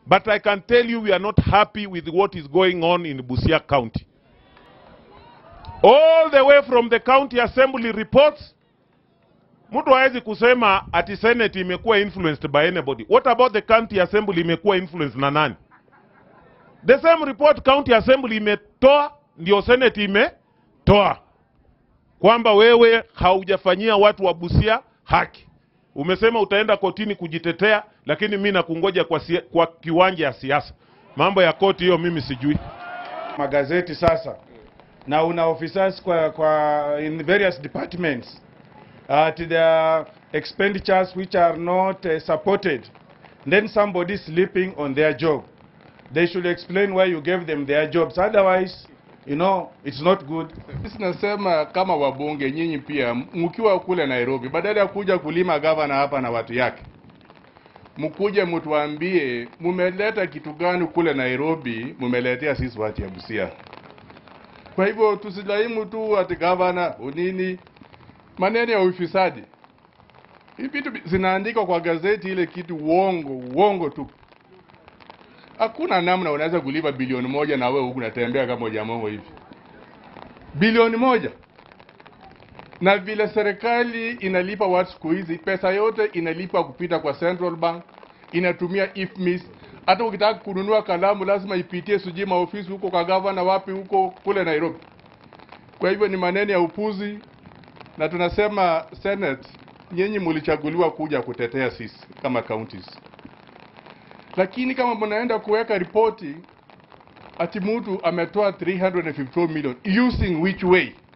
But I can tell you we are not happy with what is going on in Busia County. All the way from the county assembly reports, mtu hawezi kusema ati senate imekuwa influenced by anybody. What about the county assembly imekuwa influenced na nani? The same report county assembly imetoa ndio senate imetoa kwamba wewe haujafanyia watu wa Busia haki. Umesema utaenda kotini kujitetea, lakini mi nakungoja kwa, sia- kwa kiwanja ya siasa. Mambo ya koti hiyo mimi sijui. magazeti sasa na una officers kwa, kwa in various departments at their expenditures which are not uh, supported then somebody is sleeping on their job they should explain why you gave them their jobs otherwise you know it's not good Sisi nasema kama wabunge nyinyi pia mkiwa kule Nairobi, badala ya kuja kulima gavana hapa na watu yake, mkuje mtuambie mumeleta kitu gani kule Nairobi, mumeletea sisi watu ya Busia. Kwa hivyo tusilaimu tu ati gavana unini, maneno ya ufisadi. Hivi vitu bi- zinaandikwa kwa gazeti ile kitu uongo, uongo tu. Hakuna namna unaweza kulipa bilioni moja na wewe huku unatembea kama hujamongo hivi bilioni moja na vile serikali inalipa watu siku hizi, pesa yote inalipa kupita kwa Central Bank, inatumia IFMIS. Hata ukitaka kununua kalamu lazima ipitie sijui maofisi huko kwa gavana wapi huko kule Nairobi. Kwa hivyo ni maneno ya upuzi, na tunasema Senate, nyinyi mlichaguliwa kuja kutetea sisi kama counties, lakini kama mnaenda kuweka ripoti ati mtu ametoa 354 million using which way